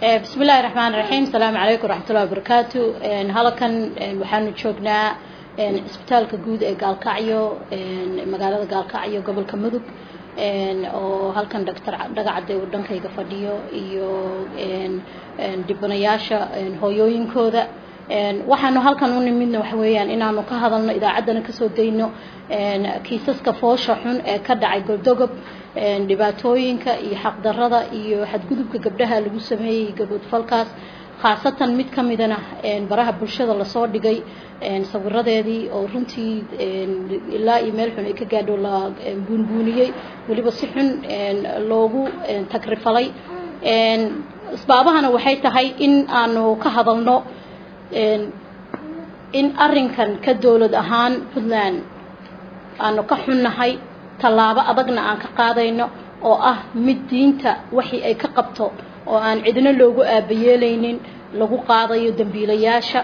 bismi illaahi raxmaan raxiim asalaamu calaykum waraxmatullahi wabarakaatu halkan waxaanu joognaa isbitaalka guud ee gaalkacyo magaalada gaalkacyo gobolka mudug oo halkan doctor dhagacade uu dhankayga fadhiyo iyo dhibanayaasha hooyooyinkooda waxaanu halkan u nimidna waxa weeyaan inaanu ka hadalno idaacaddana kasoo dayno kiisaska foosha xun ee ka dhacay goldogob dhibaatooyinka iyo xaqdarada iyo xadgudubka gabdhaha lagu sameeyey gaboodfalkaas khaasatan mid ka midana baraha bulshada lasoo dhigay sawiradeedii oo runtii ilaa iyo meel xun ay ka gaadho la buunbuuniyey weliba si xun loogu tagrifalay asbaabahana waxay tahay in aanu ka hadalno in arinkan ka dowlad ahaan puntland aanu ka xunnahay tallaabo adagna aan ka qaadayno oo ah mid diinta waxii ay ka qabto oo aan cidna loogu aabayeelaynin lagu qaadayo dembiilayaasha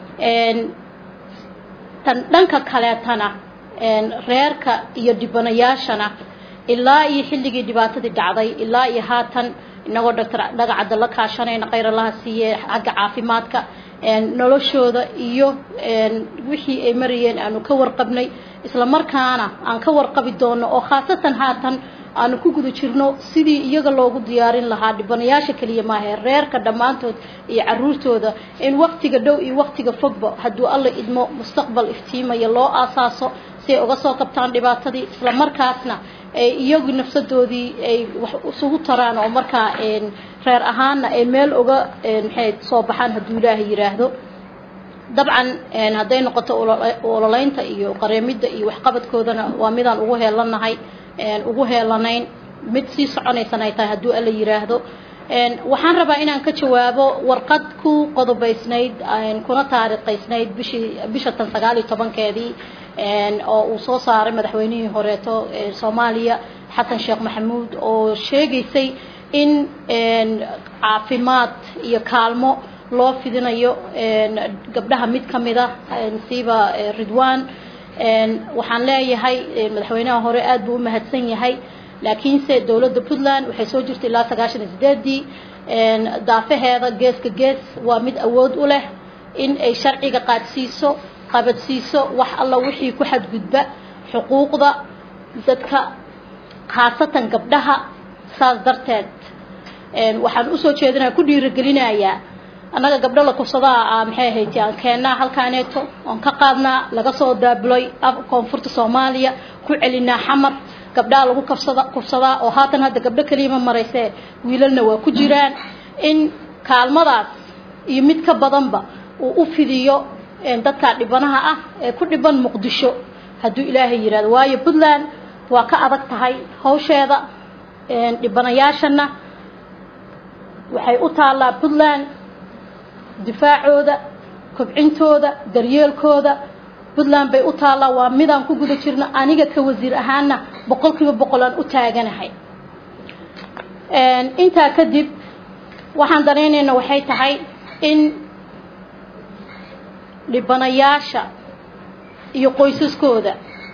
tan dhanka kaleetana reerka iyo dhibanayaashana ilaa iyo xilligii dhibaatadii dhacday ilaa iyo haatan inagoo doctor dhagacadda la kaashanayna khayr allaha siiye xagga caafimaadka noloshooda iyo wixii ay marayeen aanu ka warqabnay isla markaana aan ka warqabi doono oo khaasatan haatan aanu ku guda jirno sidii iyaga loogu diyaarin lahaa dhibanayaasha keliya maahe reerka dhammaantood iyo caruurtooda in waktiga dhow iyo waktiga fogba hadduu alla idmo mustaqbal iftiimaya loo aasaaso si ay uga soo qabtaan dhibaatadii isla markaasna iyagu nafsadoodii ay wax isugu taraan oo markaa reer ahaanna ay meel uga maxay soo baxaan hadduu ilaahay yidhaahdo dabcan hadday noqoto ololeynta iyo qareemidda iyo waxqabadkoodana waa midaan ugu heelanahay ugu heelanayn mid sii soconaysana ay tahay hadduu alla yidhaahdo waxaan rabaa inaan ka jawaabo warqad ku qodobaysnayd kuna taariikhaysnayd bishii bisha tan sagaal iyo tobankeedii oo uu soo saaray madaxweynihii horeeto soomaaliya xasan sheekh maxamuud oo sheegaysay in caafimaad iyo kaalmo loo fidinayo gabdhaha mid ka mid a siiba ridwan waxaan leeyahay madaxweynaha hore aad buu u mahadsan yahay laakiinse dowladda puntland waxay soo jirtay ilaa sagaashan iyo sideedii daafaheeda geeska gees waa mid awood u leh in ay sharciga qaadsiiso qabadsiiso wax alla wixii ku xadgudba xuquuqda dadka khaasatan gabdhaha saas darteed waxaan usoo jeedinaya ku dhiirigelinayaa annaga gabdho la kufsadaa maxay ahayd aan keennaa halkaaneeto oon ka qaadnaa laga soo daabuloy koonfurta soomaaliya ku celinaa xamar gabdhaha lagu kafsada kufsadaa oo haatan hadda gabdho keliyama maraysee wiilalna waa ku jiraan in kaalmadaas iyo mid ka badanba uu u fidiyo dadka dhibanaha ah ee ku dhiban muqdisho hadduu ilaahay yidhahdo waayo puntland waa ka adag tahay hawsheeda dhibanayaashana waxay u taallaa puntland difaacooda kobcintooda daryeelkooda puntland bay u taallaa waa midaan ku guda jirno aniga ka wasiir ahaana boqol kiiba boqol aan u taaganahay intaa kadib waxaan danaynayna waxay tahay in dhibanayaasha iyo qoysaskooda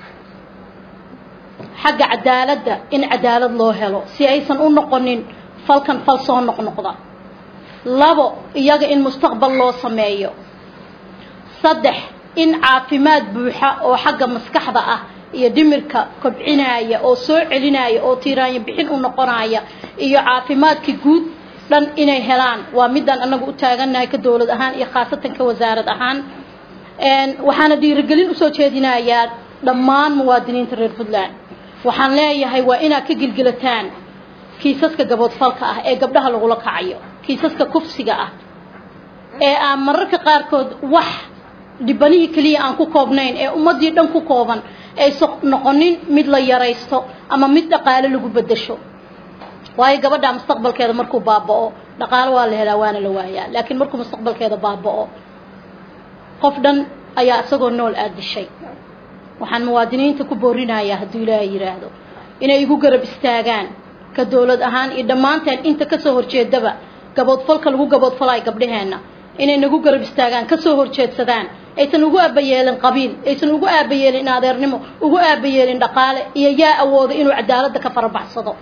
xagga cadaaladda in cadaalad loo helo si aysan u noqonin falkan fal soo noqnoqda labo iyaga in mustaqbal loo sameeyo saddex in caafimaad buuxa oo xagga maskaxda ah iyo dhimirka kobcinaya oo soo celinaya oo tiiraanyo bixin u noqonaya iyo caafimaadka guud dhan inay helaan waa midaan anagu u taagannahay ka dowlad ahaan iyo khaasatan ka wasaarad ahaan waxaana dhiirigelin usoo jeedinayaa dhammaan muwaadiniinta reer puntland waxaan leeyahay waa inaad ka gilgilataan kiisaska gaboodfalka ah ee gabdhaha lagula kacayo kiisaska kufsiga ah ee aan mararka qaarkood wax dhibanihii keliya aan ku koobnayn ee ummaddii dhan ku kooban aysa noqonin mid la yaraysto ama mid dhaqaale lagu bedasho waayo gabadha mustaqbalkeeda markuu baaba'o dhaqaalo waa la helaa waana la waayaa laakiin markuu mustaqbalkeeda baaba'o qof dhan ayaa isagoo nool aada dishay waxaan muwaadiniinta ku boorinayaa hadduu ilaahay yidhaahdo inay igu garab istaagaan ka dowlad ahaan iyo dhammaanteen inta kasoo horjeedaba gaboodfalka lagu gaboodfalayo gabdhaheenna inay nagu garab istaagaan kasoo horjeedsadaan aysan ugu aabayeelin qabiil aysan ugu aabayeelin adeernimo ugu aabayeelin dhaqaale iyo yaa awooda inuu cadaaladda ka farabaxsado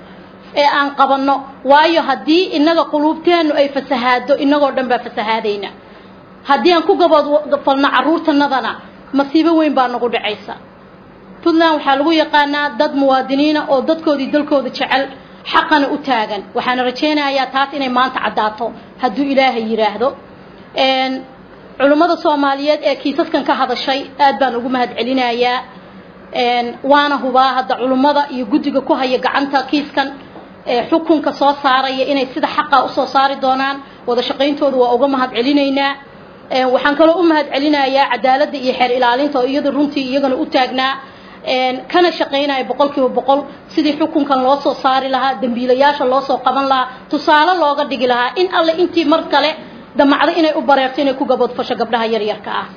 ee aan qabanno waayo haddii innaga quluubteennu ay fasahaado innagoo dhan baa fasahaadayna haddii aan ku gabadfalno carruurtanadana masiibo weyn baa nagu dhacaysa puntland waxaa lagu yaqaanaa dad muwaadiniina oo dadkoodii dalkooda jecel xaqana u taagan waxaana rajaynayaa taas inay maanta caddaato hadduu ilaahay yidhaahdo culummada soomaaliyeed ee kiisaskan ka hadashay aad baan ugu mahad celinayaa waana hubaa hadda culummada iyo guddiga ku haya gacanta kiiskan xukunka soo saaraya inay sida xaqa usoo saari doonaan wada shaqayntooda waa uga mahad celinaynaa waxaan kaloo u mahad celinayaa cadaaladda iyo xeer ilaalinta oo iyada runtii iyagana u taagnaa kana shaqaynaya boqol kiiba boqol sidii xukunkan loo soo saari lahaa dembiilayaasha loo soo qaban lahaa tusaale looga dhigi lahaa in alle intii mar kale damacdo inay u bareerto inay ku gabadfasho gabdhaha yaryarka ah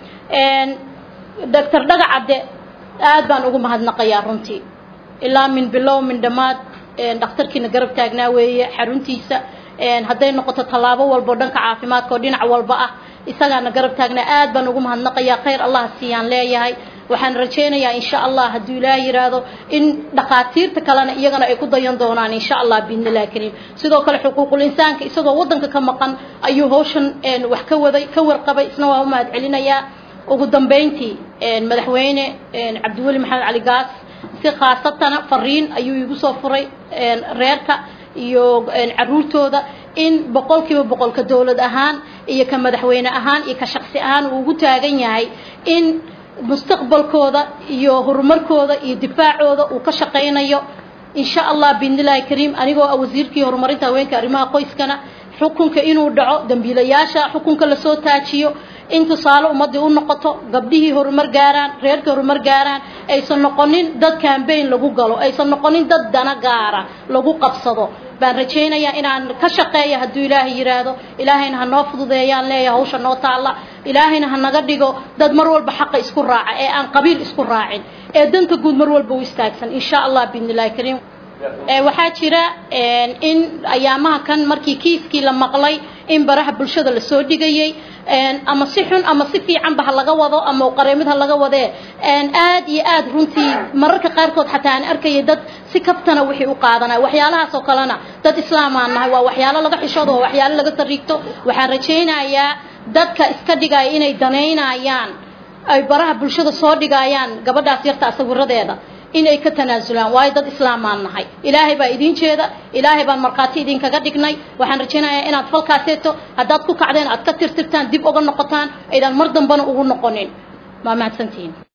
doctor dhagacadde aad baan ugu mahadnaqayaa runtii ilaa min bilow min dhammaad dhakhtarkiina garab taagnaa weeye xaruntiisa hadday noqoto tallaabo walbo dhanka caafimaadka oo dhinac walba ah isagaana garab taagnaa aad baan ugu mahadnaqayaa khayr allah siiyaan leeyahay waxaan rajaynayaa insha allah hadduu ilaah yidhaahdo in dhakhaatiirta kalena iyagana ay ku dayan doonaan insha allah biidnillahi kariim sidoo kale xuquuqul insaanka isagoo waddanka ka maqan ayuu hawshan wax ka waday ka warqabay isna waa u mahad celinayaa ugu dambayntii madaxweyne cabdiweli maxamed cali gaas si khaasatana fariin ayuu igu soo furay reerka iyo caruurtooda in boqolkiiba boqolka dowlad ahaan iyo ka madaxweyne ahaan iyo ka shaqsi ahaan uu ugu taagan yahay in mustaqbalkooda iyo horumarkooda iyo difaacooda uu ka shaqaynayo insha allah biidnillahi kariim anigoo ah wasiirkii horumarinta haweenka arrimaha qoyskana xukunka inuu dhaco dambiilayaasha xukunka lasoo taajiyo in tusaale ummaddii u noqoto gabdhihii horumar gaaraan reerkii horumar gaaraan aysan noqonin dad cambaign lagu galo aysan noqonin dad dana gaara lagu qabsado baan rajaynayaa inaan ka shaqeeyo hadduu ilaahay yidhaahdo ilaahayna ha noo fududeeyaan leeyahay hawsha noo taalla ilaahayna ha naga dhigo dad mar walba xaqa isku raaca ee aan qabiil isku raacin ee danta guud mar walba u istaagsan insha allah biidnillahi kariim waxaa jira in ayaamaha kan markii kiiskii la maqlay in baraha bulshada lasoo dhigayay ama si xun ama si fiicanba ha laga wado ama qareemid ha laga wadee aad iyo aad runtii mararka qaarkood xataa aan arkayay dad si kabtana wixii u qaadanaya waxyaalahaas oo kalena dad islaamaan nahay waa waxyaalo laga xishoodo waa waxyaalo laga sariigto waxaan rajaynayaa dadka iska dhigaya inay danaynayaan ay baraha bulshada soo dhigayaan gabadhaas yarta sawiradeeda inay ka tanaasulaan waayo dad islaamaan nahay ilaahay baa idiin jeeda ilaahay baan markhaati idinkaga dhignay waxaan rajaynayaa inaad falkaaseeto haddaad ku kacdeen aad ka tirtirtaan dib uga noqotaan aydaan mar dambana ugu noqonin waa mahadsantihiin